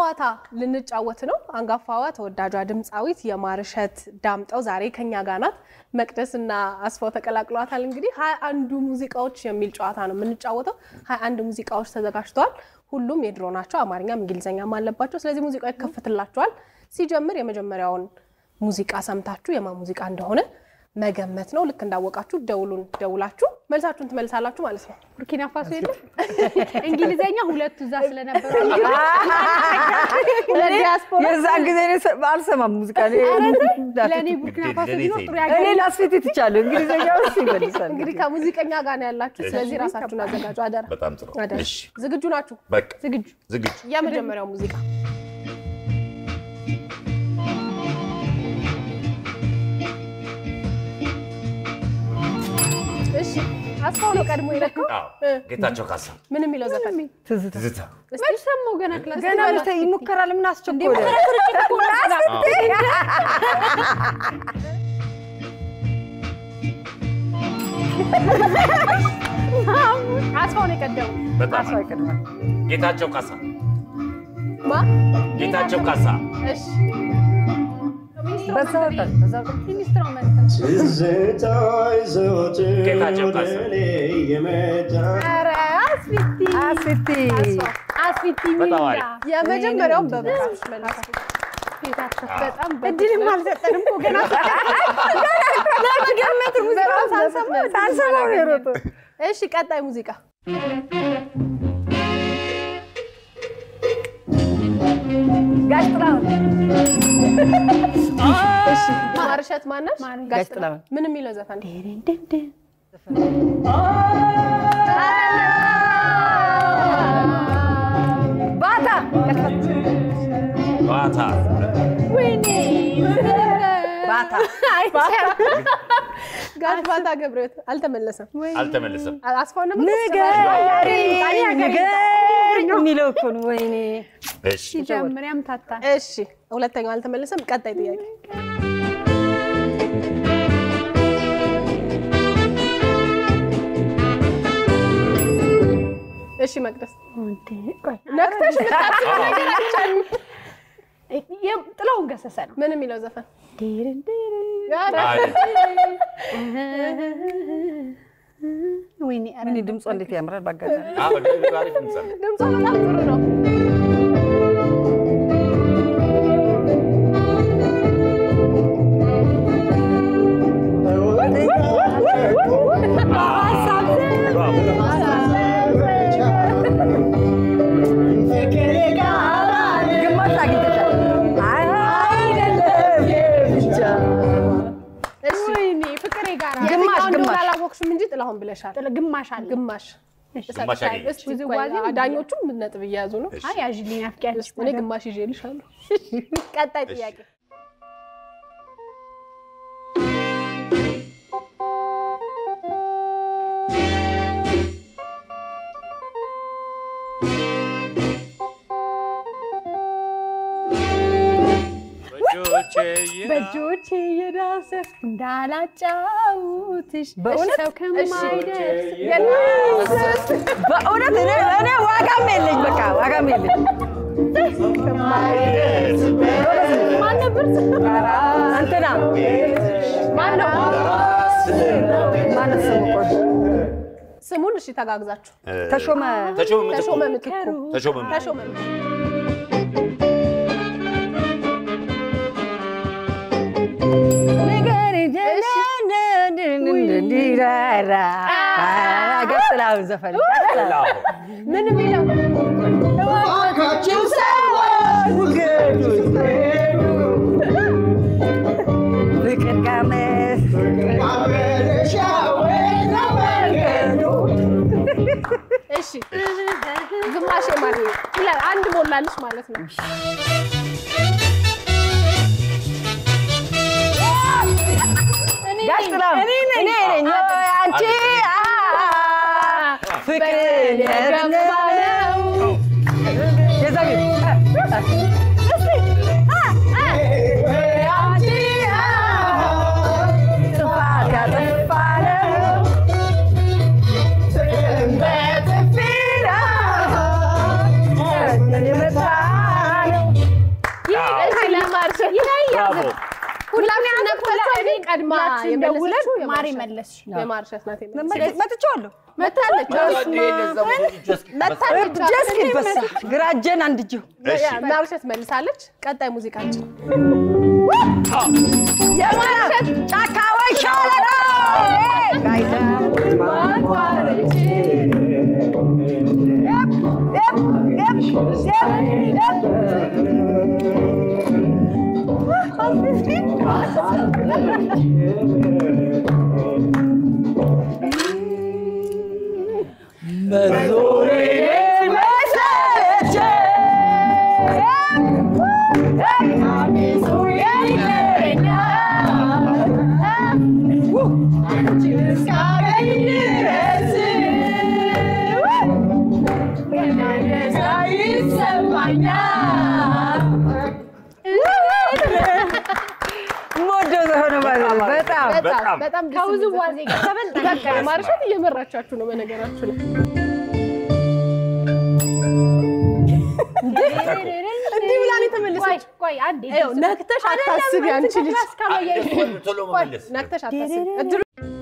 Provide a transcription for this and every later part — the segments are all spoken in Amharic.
ጨዋታ ልንጫወት ነው። አንጋፋዋ ተወዳጇ ድምፃዊት የማርሸት ዳምጠው ዛሬ ከኛ ጋር ናት። መቅደስ እና አስፋው ተቀላቅለዋታል። እንግዲህ ሀያ አንዱ ሙዚቃዎች የሚል ጨዋታ ነው የምንጫወተው። ሀያ አንድ ሙዚቃዎች ተዘጋጅተዋል። ሁሉም የድሮ ናቸው። አማርኛም እንግሊዝኛም አለባቸው። ስለዚህ ሙዚቃው ይከፈትላቸዋል። ሲጀምር የመጀመሪያውን ሙዚቃ ሰምታችሁ የማ ሙዚቃ እንደሆነ መገመት ነው። ልክ እንዳወቃችሁ ደውሉን ደውላችሁ መልሳችሁን ትመልሳላችሁ ማለት ነው። ቡርኪና ፋሶ የለም እንግሊዘኛ ሁለቱ እዛ ስለነበረ ለዲያስፖራ የዛን ጊዜ እኔ ሰ- አልሰማም ሙዚቃ እኔ ለእኔ ቡርኪና ፋሶ ለእኔ ቢኖር ተይ። ጥሩ እኔ ያገ ላስፌት ትቻለሁ እንግሊዝኛ ውስጥ ይመልሳል እንግዲህ ከሙዚቀኛ ጋር ነው ያላችሁ። ስለዚህ ራሳችሁን አዘጋጁ። አደራ በጣም ጥሩ። አደራ። እሺ ዝግጁ ናችሁ? በቃ ዝግጁ ዝግጁ። የመጀመሪያው ሙዚቃ እሺ፣ አስፋው ነው ቀድሞ የለካው። አዎ ጌታቸው ካሳ ምን የሚለው ዘፈን? ትዝታ ትዝታ። መች ሰማሁ ገና ክላስ ገና ምተ ይሞከራል ምን አስቸኮለ አስፋው ነው የቀደሙ። በጣም አስፋ ይቀድማል ጌታቸው ካሳ ማ? ጌታቸው ካሳ እሺ፣ በዛው ቀን በዛው ቀን ኢንስትሩመንት ጌታቸው ካሳ ኧረ አስፊቲ አስቲ አስፊቲ በጣም ሚላ አሪፍ። የመጀመሪያውን በብቃት መልሳ ጌታቸው በጣም እድልም አልሰጠንም እኮ ገና ለመገመት ሙዚቃ ሳንሰማ ሳንሰማው ነው የሮጠው እሺ፣ ቀጣይ ሙዚቃ ጋሽ ጥላሁን እሺ፣ ማርሸት ማነች? ጋሽ ጥላሁን ምን የሚለው ዘፈን? ባታ ባታ ባታ ጋሽ ባታ ገብረሕይወት አልተመለሰም። አልተመለሰም። አስፋው ነበር ንገሪኝ ንገሪኝ የሚለው እኮ ነው ወይኔ እሺ ሲጀምሪያም ታታ እሺ፣ ሁለተኛው አልተመለሰም። ቀጣይ ጥያቄ እሺ፣ መቅደስ ነቅተሽ ጥላሁን ገሰሰ ነው ምን የሚለው ዘፈን? አይ፣ ወይኔ ኧረ ምን ድምጿ እንዴት ያምራል ባጋጣሚ አዎ፣ አሪፍ ድምፅ አለ። ድምጿ በጣም ጥሩ ነው። ግማሽ አግኝተሻል አይደለም ብቻ እሺ፣ ወይኔ ፍቅሬ ጋር የትኛው እንደሆነ ግማሽ። አላወቅሽም እንጂ ጥላሁን ብለሻል። ግማሽ አለ ግማሽ ግማሽ አገኘች። እስኪ ቆይ፣ ውዝዋዜው ዳኞቹም ነጥብ እየያዙ ነው። አይ ያዥልኝ አፍቂያለሽ እኔ ግማሽ ይዤልሻለሁ። ቀጣይ ጥያቄ በእጆቼ የዳሰስ እንዳላጫውትሽ በእውነት? ሰው ከማይደርስ በእውነት እኔ እኔ ዋጋም የለኝ በቃ ዋጋም የለኝ ማን ነበር እንትና ማነው ማነው ስሙ ቆይ ስሙን? እሺ ተጋግዛችሁ ተሾመ ተሾመ ምትኩ። ተሾመ ምትኩ ተሾመ ምትኩ። ተሾመ ምትኩ ጋሽ ጥላሁን ዘፈን አዎ። ምን የሚለው ፍቅር ቀመስ እሺ ግማሽ ማለት ይላል አንድ ሞላልሽ ማለት ነው። ጋሽ ጥላሁን እኔ ነኝ አንቺ ፍቅር የገባ ነው። የዛ ጥፋት ያጠፋ ነው በጥፊ ነው የመታ ነው ቀድማ ሁላችን ደውለን የመለሰችው ማሪ የማርሸት- መለስሽ። የማርሸት ናት የመለሰችው። መጥቼዋለሁ። መታለች መታለች እጄ እስኪበሳ ግራ እጄን አንድ እጅሁ ማርሸት መልሳለች። ቀጣይ ሙዚቃችን የማርሸት ጫካ ወይ ሸለቆ የምወደው ዘፈን ነው ማለት ነው። በጣም በጣም በጣም። በጣም ደስ ከብዙ የሚል ዘፈን። ዋዜ ጋር ተበልጠን በቃ ማርሸት እየመራቻችሁ ነው በነገራችሁ ላይ እንዲህ ብላ ነው የተመለሰች። ቆይ አንዴ ይኸው ነክተሽ አታስቢ አንቺ ልጅ ቶሎ መመለስ ነክተሽ አታስቢ። እድሉ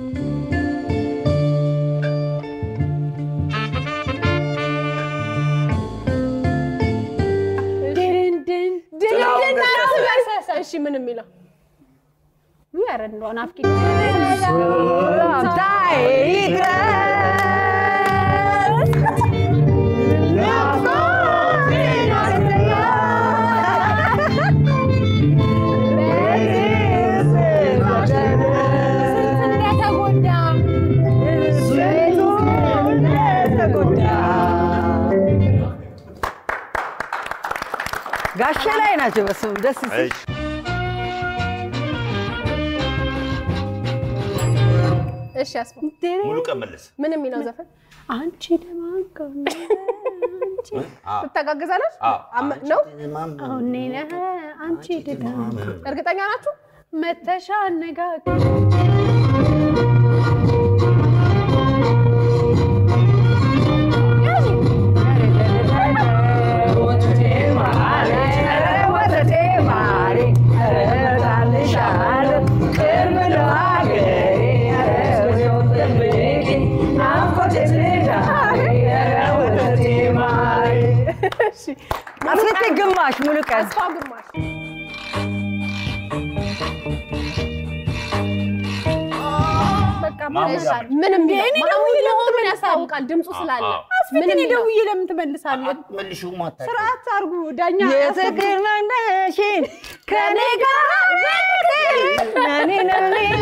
ድንድን አስበሰሰ። እሺ ምን የሚለው ኧረ እንደው ናፍቂ ታይ ድረስ እንደተጎዳ ጋሼ ላይ ናቸው። በስመ አብ ደስ ሲል እሺ እሺ አስፋው ሙሉ ቀን መለስ ምን የሚለው ዘፈን አንቺ ደማንከ ትተጋግዛለች አዎ። አመ- ነው አሁን ነህ አንቺ ድዳ እርግጠኛ ናችሁ መተሻ አነጋገር አስቴ ግማሽ ሙሉ ቀን አስፋ ግማሽ በቃ ማሙድ መለሳል ምን የሚለው የእኔ ማሙድ ደውዬ መሆኑን ለምን ያስታውቃል ድምፁ ስላለ አዎ። ምን ምን የሚለው ደውዬ ለምን ትመልሳለህ? መልሹ ማታ ስርዓት አድርጉ ዳኛ የፍቅር መንደሽን ከኔ ጋር እኔ ነው ሌላ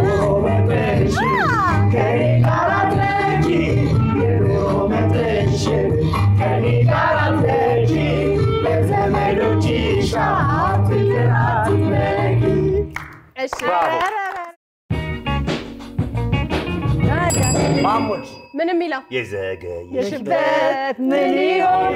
እሺ ማሙድ ምን የሚለው የዘገየ የሽበት ምን ይሆን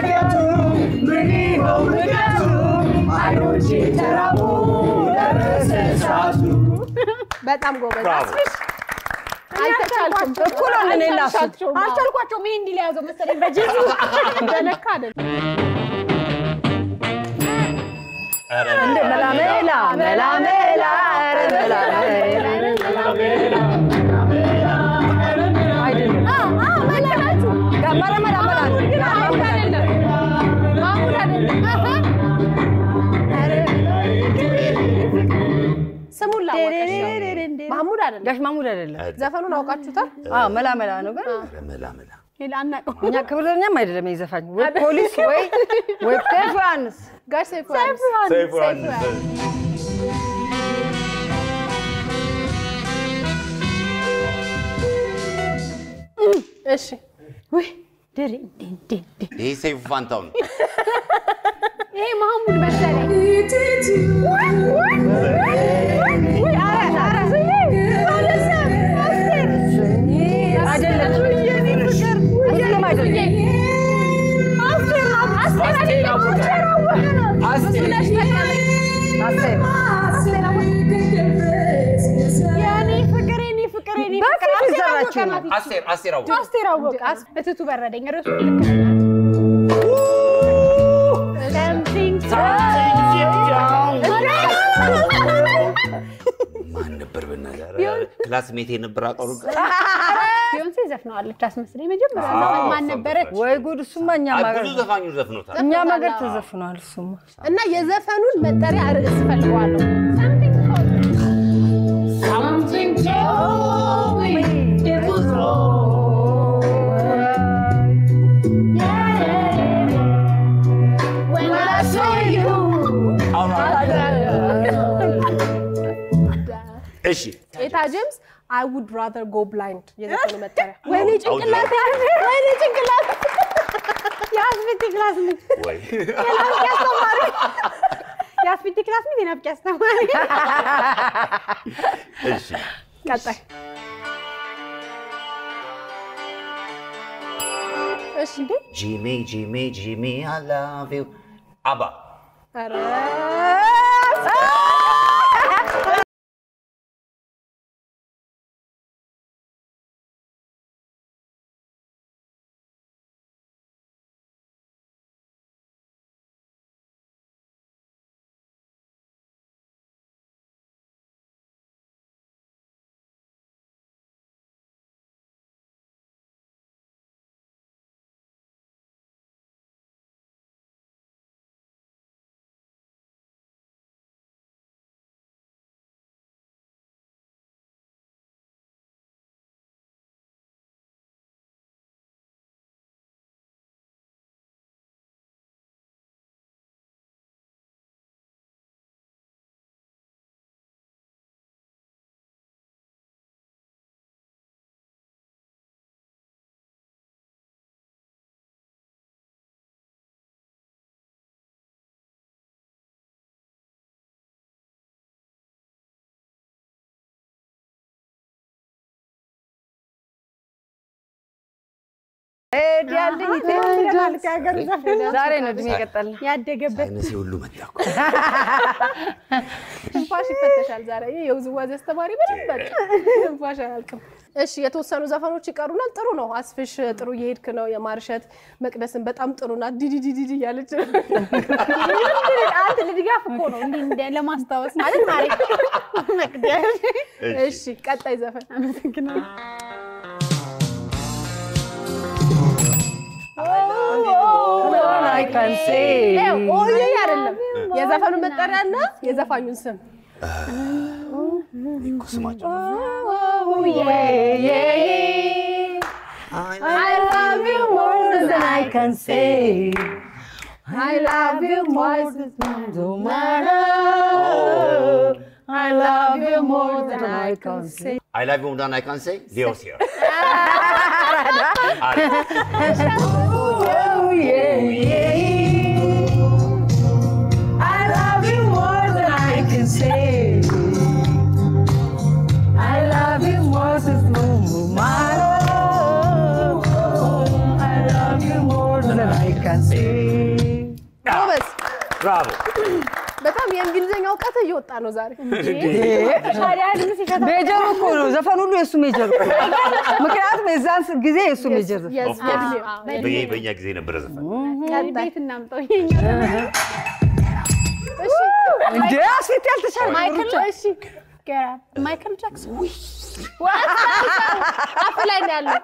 በጣም ጎበዝ ብራቮ። አስፍሽ አልተቻልኩም እኩል ሆነን እኔ እና እሱ። አልተቻልኩም። አዎ። አልቻልኳቸውም። ይሄ እንዲህ ሊያዘው መሰለኝ በጅዙ በነካ አይደለም ኧረ እንደ መላመላ መላመላ ኧረ መላመላ አይደለም መላ መላ መላ ማሙድ አይደለም ማሙድ አይደለም ስሙን ላወቀሽ ማሙድ አይደለም ጋሽ ማሙድ አይደለም። ዘፈኑን አውቃችሁታል አዎ መላ መላ ነው ግን ኧረ መላ መላ ሌላ አናውቀውም። እኛ ክብርተኛም አይደለም ይሄ ዘፋኝ ወይ ፖሊስ ወይ ወይ ቴፍ ዮሐንስ ጋሽ ሰይፉ ዮሐንስ ሰይፉ ሰይፉ ዮሐንስ እሺ ውይ ድሬ እንዴ እንዴ እንዴ ይሄ ሰይፉ ፋንታው ነው ይሄ መሐሙድ መሰለኝ። አይደለም አይደለም አይደለም አስቴር የኔ ፍቅር የኔ ፍቅር የኔ ፍቅር በፊት አስቴር አወቀ የዘራችው ናት። አስቴር አስቴር አወቀ አስቴር አወቀ እትቱ በረደኝ ርዕሱ ትክክል ናት። Something ማን ክላስሜት የነበረ አቀሩ ቢዮንሴ ዘፍነዋለች አስመስለኝ። መጀመሪያ ዘፈን ማን ነበረች? ወይ ጉድ! እሱማ እኛም ሀገር ብዙ ዘፋኞች ዘፍኖታል። እኛም ሀገር ተዘፍኗል። እሱማ እና የዘፈኑን መጠሪያ ርዕስ ፈልገዋለሁ። እሺ ኤታ ጄምስ አይ ውድ ራዘር ጎ ብላይንድ የዘፈኑ መጠሪያ። ወይኔ ጭንቅላት ወይኔ ጭንቅላት የአስፊቲ ክላስ ሚት ወይ የናፍቂ አስተማሪ የአስፊቲ ክላስ ሚት የናፍቂ አስተማሪ እሺ ቀጣይ እሺ እንዴ ጂሚ ጂሚ ጂሚ አይ ላቭ ዩ አባ ኧረ ሄድ ያለኝ ማለት የሀገሩ ዘፈን ዛሬ ነው እድሜ የቀጠለ ያደገበት ሳይነሴ ሁሉ መጣ እኮ። ትንፋሽ ይፈተሻል ዛሬ። ይሄ የውዝዋዜ አስተማሪ ምንም በቃ ትንፋሽ አያልቅም። እሺ የተወሰኑ ዘፈኖች ይቀሩናል። ጥሩ ነው አስፍሽ፣ ጥሩ እየሄድክ ነው። የማርሸት መቅደስን በጣም ጥሩ ናት። ዲዲዲዲዲ እያለች አንተ ለድጋፍ እኮ ነው እንዲህ እንደ ለማስታወስ ማለት ማለት መቅደስ እሺ ቀጣይ ዘፈን አመሰግናለሁ። I can say ኦዬ አይደለም የዘፈኑ መጠሪያና የዘፋኙን ስም እኮ ስማቸው I love you more than I can say. I love you more No matter. I love you more than I can say. አይ ላቭ ዩ ዳን አይ ካን ሴይ ሊዮስ ሂር Oh yeah, yeah. I love you more than I can say. I love you more than no matter. I love you more than I can say. ጎበዝ። ብራቮ በጣም የእንግሊዝኛ እውቀት እየወጣ ነው ዛሬ። ታዲያ ድምፅ ሲፈታ ሜጀር እኮ ነው ዘፈን ሁሉ የእሱ ሜጀር እኮ ነው። ምክንያቱም የዛን ጊዜ የእሱ ሜጀር ዘፈን የስ- የእድሜው። በየ- በእኛ ጊዜ የነበረ ዘፈን ቤት እናምጠው እሺ እንደ አስፌት ያልተቻለ ማይክል እሺ ማይክል ጃክሰን አፍ ላይ ነው ያለው።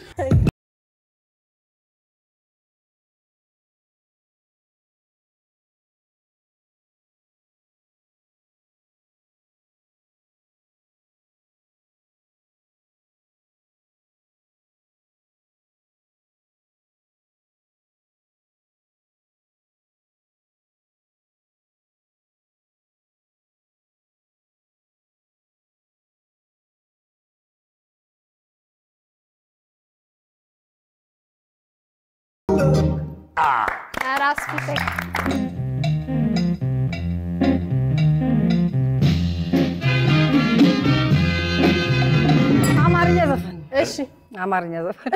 ኧረ አስፊት አማርኛ ዘፈን እሺ አማርኛ ዘፈን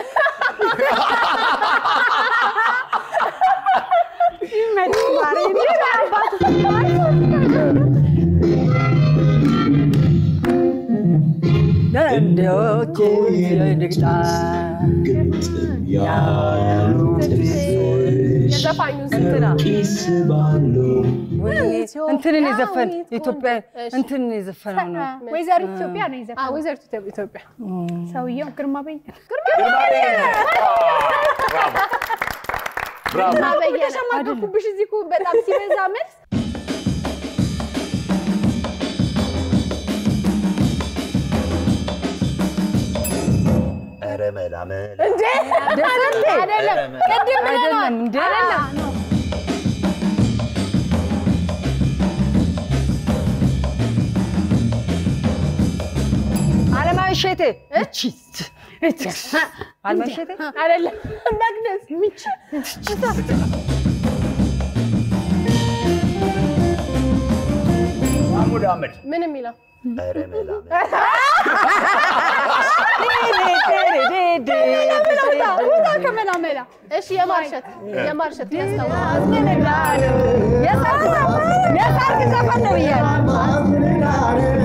ደንዶች ንግጣ ያሉት የዘፋኙ ዘፋኙን እንትና ኪስ ባሉ ወይኔ እንትንን የዘፈን ኢትዮጵያዊት ኢትዮጵያ እሺ። እንትንን የዘፈነው ነው። ወይዘሪት ኢትዮጵያ ነው አ የዘፈነው ወይዘሪት ኢትዮጵያ- ኢትዮጵያ ሰውየው ግርማ በይ ብራቮ በየነ ተሸማቀኩብሽ እዚህ እኮ በጣም ሲበዛ መልስ ኧረ መላ መላ አይደለም ቅድም አይደለም እንዴ? አለማዊ እሸቴ እቺ አለማዊ እሸቴ አይደለም መቅደስ ምች ማሙድ አህመድ ምን የሚለው ኧረ መላ መላ ውጣ ከመላመላ እሺ የማርሸት የማርሸት ያስታውቃል የሰርግ ዘፈን ነው ብያለሁ።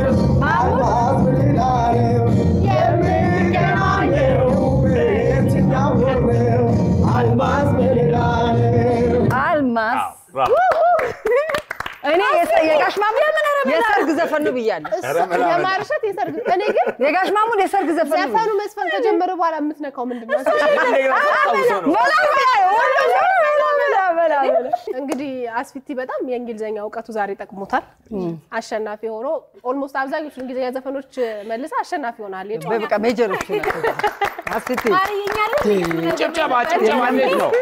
አልማዝ ብራቮ እኔ የሰ- የጋሽ ማሙድ የሰርግ ዘፈን ነው ብያለሁ። ኧረ መላ መላ የማርሸት የሰርግ እኔ ግን የጋሽ ማሙድ የሰርግ ዘፈን ነው ዘፈኑ መስፈን ከጀመረ በኋላ የምትነካው ምንድን ነው? መላ መላ ሁሉም መላ መላ መላ መላ እንግዲህ አስፊቲ በጣም የእንግሊዝኛ እውቀቱ ዛሬ ጠቅሞታል። አሸናፊ ሆኖ ኦልሞስት አብዛኞቹ እንግሊዝኛ ዘፈኖች መልሳ አሸናፊ ሆናል። የጨዋታ በቃ ሜጀሮቹ ናቸው። አስቴ ጭብጨባ ጭብጨባ እንዴት ነው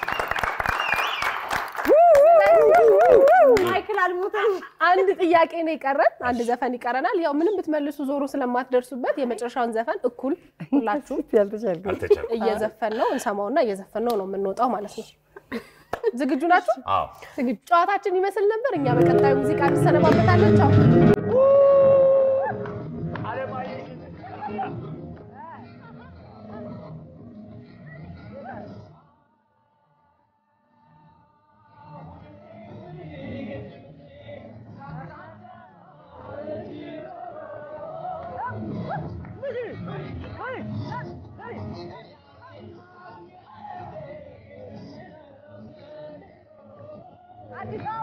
ማይክል አልሞተም አንድ ጥያቄ ነው የቀረን፣ አንድ ዘፈን ይቀረናል። ያው ምንም ብትመልሱ ዞሮ ስለማትደርሱበት የመጨረሻውን ዘፈን እኩል ሁላችሁ ያልተቻልኩ አልተቻልኩም። እየዘፈን ነው እንሰማውና እየዘፈን ነው ነው የምንወጣው ማለት ነው። ዝግጁ ናችሁ? አዎ ጨዋታችን ይመስል ነበር። እኛ በቀጣዩ ሙዚቃ እንሰነባበታለን። ቻው። አዲስ አበባ